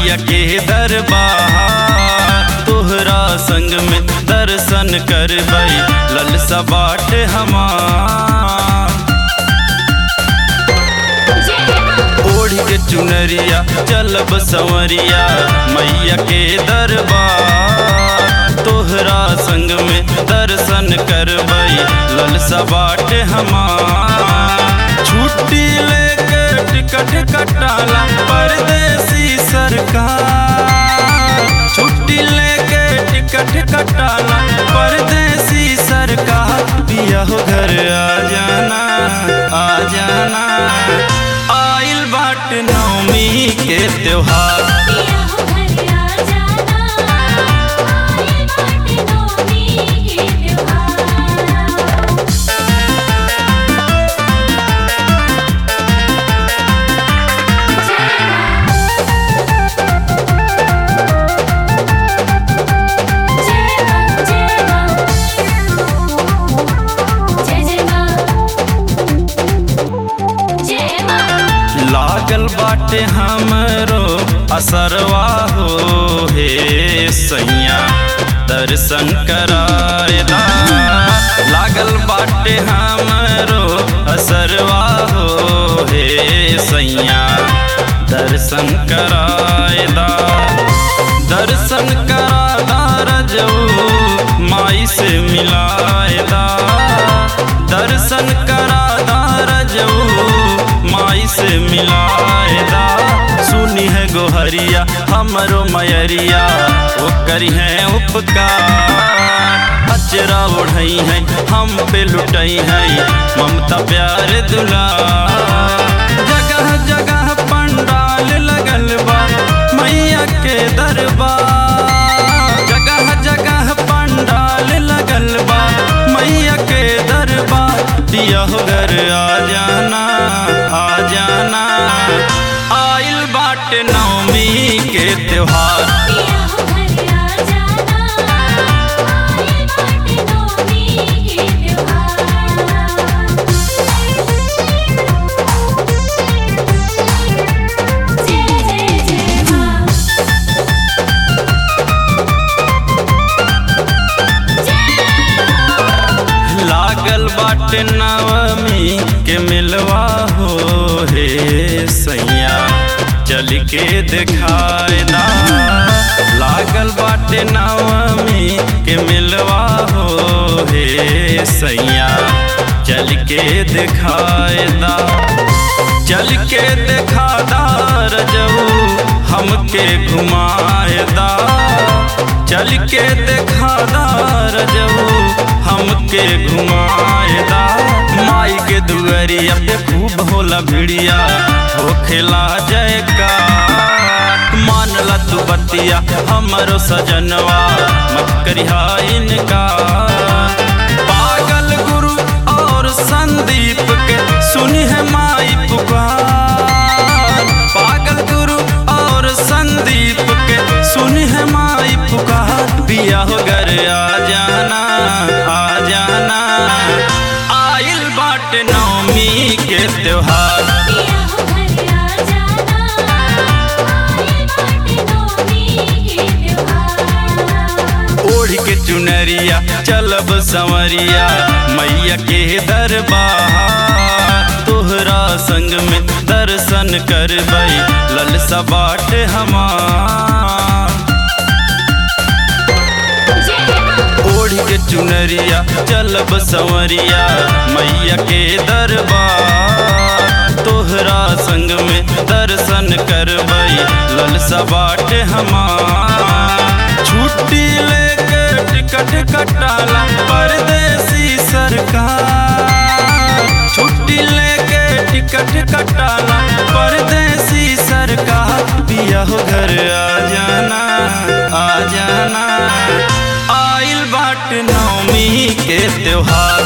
मैया के दरबार तोहरा संग में दर्शन करबई ललसा बाट हमार ओढ़ के चुनरिया चलब संवरिया मैया के दरबार तोहरा संग में दर्शन करबई ललसा बाट हमार छुट्टी लेके टिकट कटाला परदेसी सरकार छुट्टी लेके टिकट कटाला परदेसी सरकार पिया हो घर आ जाना आ जाना आइल बाट नवमी के त्योहार पिया हो घर आ जाना आए बाटे नौमी के त्योहार जय मां जय मां जय जय मां जय मां लागल बाटे हमरो असरवा हो हे सैया दर्शन करायदा लागल बाटे हमरो असरवा हो हे सैया दर्शन करायदा दर्शन करादा रजऊ माई से मिलायदा दर्शन करादा रजऊ माई से मिलायदा सुनी है गोहरिया हमरो मयरिया वो करी है उपकार अचरा ओढ़ई है हम पे लुटई है ममता प्यार दुला जगह जगह पंडाल लगल बा मैया के दरबार जगह जगह पंडाल लगल बा मैया के दरबार दिया हो घर आ जाना आ जाना आइल बाट नवमी के त्योहार पिया हो घर आ जाना आए बाटे नौमी के त्योहार जय जय जय मां लागल बाट नवमी के मिलवा हो हे सैया चल के दिखायदा लागल बाटे नवमी के मिलवा हो हे सैया चल के दिखायदा चल के दिखादा रजऊ हमके घुमायदा चल के दिखादा रजऊ हमके घुमाएदा माई के दुअरिया पे खूब होला भिड़िया होखेला जयकार मानला तू बतिया हमरो सजनवा मत करिहा इनका पागल गुरु और संदीप के सुनी है माई पुकार पागल गुरु और संदीप के सुनी है माई पुकार पिया हो घर आ जाना आ जाना आइल बाट नवमी के त्योहार पिया हो घर आ जाना आए बाटे नौमी के त्योहार ओढ़ के चुनरिया चलब संवरिया मैया के दरबार तोहरा संग में दर्शन करबई ललसा बाट हमार जय मां ओढ़ के चुनरिया चलब संवरिया मैया के दरबार तोहरा संग में दर्शन करबई ललसा बाट हमार छुट्टी लेके टिकट कटाला परदेसी सरकार छुट्टी लेके टिकट कटाला परदेसी सरकार पिया हो घर आ जाना आ जाना आइल बाट नवमी के त्योहार